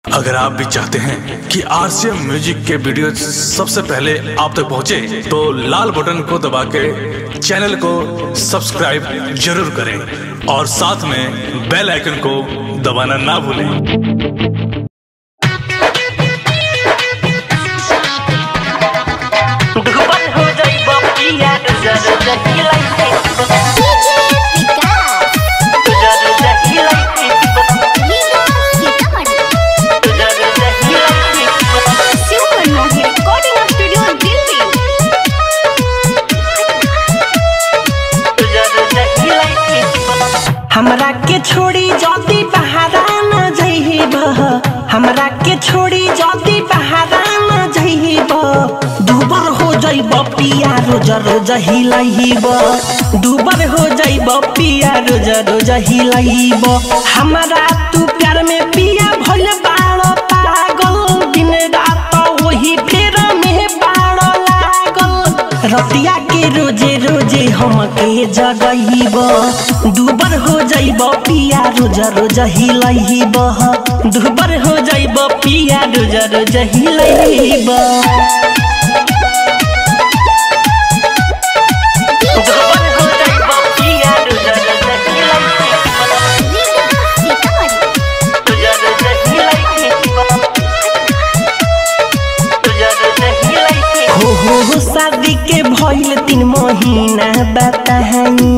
अगर आप भी चाहते हैं कि आरसीएम म्यूजिक के वीडियो सबसे पहले आप तक पहुंचे, तो लाल बटन को दबा के चैनल को सब्सक्राइब जरूर करें और साथ में बेल आइकन को दबाना ना भूलें दुबल हो जाइब पिया जर जहिलाई जर जहिलाई जर जहिलाई जर जहिलाई हमरा के छोड़ी जल्दी बहारा न जइब हमरा के छोड़ी जल्दी बहारा न जइब दुबर हो जइब पिया रोज रोज हिलइब दुबर हो जइब पिया रोज रोज हिलइब हमरा तू प्यार में पिया भइल बाड़ पागल दिन रात वही फेर में बाड़ लागल रतिया के रोजे रोजे हमके जगइब दुबर हो जइब पिया रोज रोज हिलइब दुबर हो जइब पिया रोज रोज हिलइब दुबर हो जइब पिया रोज रोज हिलइब रोज रोज हिलइब रोज रोज हिलइब हो हो हो शादी के भइल तीन महीना बताहनी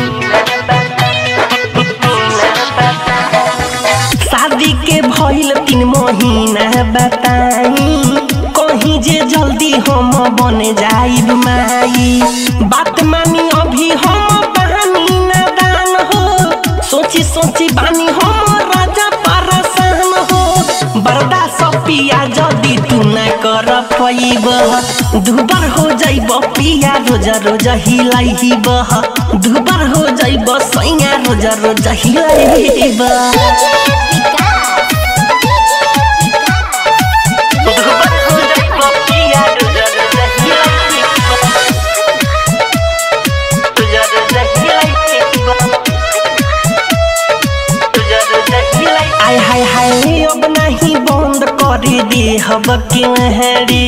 शादी के भइल तीन महीना बताई कहीं जे जल्दी हम बन जाइब माई बात मानी अभी हम बहानी नादान हो सोची सोची बानी हम राजा परेशान हो बरदा पिया जदी तू न कर पैब दुबर हो जाइब पिया रोज रोज हिलाइब दुबर हो जाइब सैया रोज रोज हिलाइब दुबर हो जाइब पिया रोज रोज हिलाइब रोज रोज हिलाइब रोज रोज हिलाइब आय हाय हाय अब नहीं बंद कर दे हब के हरी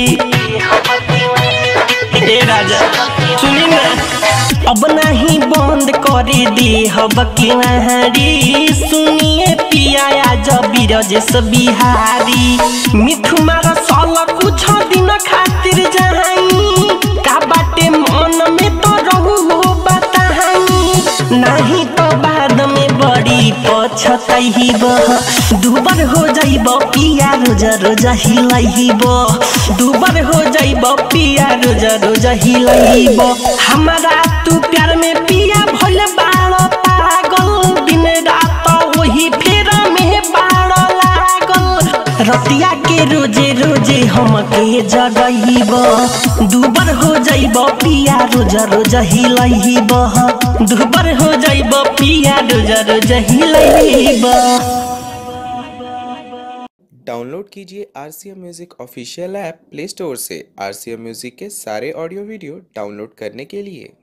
ए राजा सुनी ना अब नहीं बंद कर दे हब के हरी सुनिए पिया जब बिरजेश बिहारी मिठू मार सल कुछ दिन खातिर जाई का बाटे मन में तो रहू हो बताई नहीं तो बाद में बड़ी पछतइब दुबर हो जाइब पिया रोज रोज हिलइब दुबर हो जाइब पिया रोज रोज हिलइब हमारा तू प्यार में पिया भइल बाड़ पागल दिन रात वही फेर में बाड़ लागल रतिया के रोजे रोजे हमके जगइब दुबर हो जाइब पिया रोज रोज हिलइब दुबर हो जाइब पिया रोज रोज हिलइब डाउनलोड कीजिए R C M music official app play store से आर सी एम म्यूज़िक के सारे ऑडियो वीडियो डाउनलोड करने के लिए